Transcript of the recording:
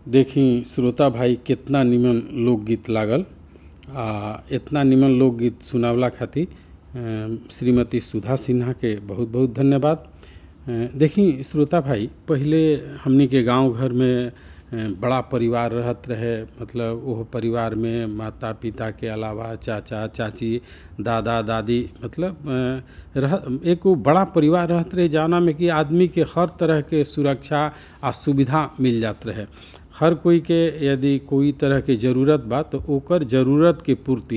देखी श्रोता भाई कितना निमन लोकगीत लागल आ इतना निमन लोकगीत सुनावला खातिर अ, श्रीमती सुधा सिन्हा के बहुत बहुत धन्यवाद अ, देखी श्रोता भाई पहिले हमनी के गांव घर में अ, बड़ा परिवार रहत रहे मतलब ओह परिवार में माता पिता के अलावा चाचा चाची दादा दादी मतलब अ, रह एक वो बड़ा परिवार रहत रहे जाना में कि आदमी के हर तरह के सुरक्षा आ सुविधा मिल जात रहे हर कोई के यदि कोई तरह के जरूरत बा तो ओकर जरूरत के पूर्ति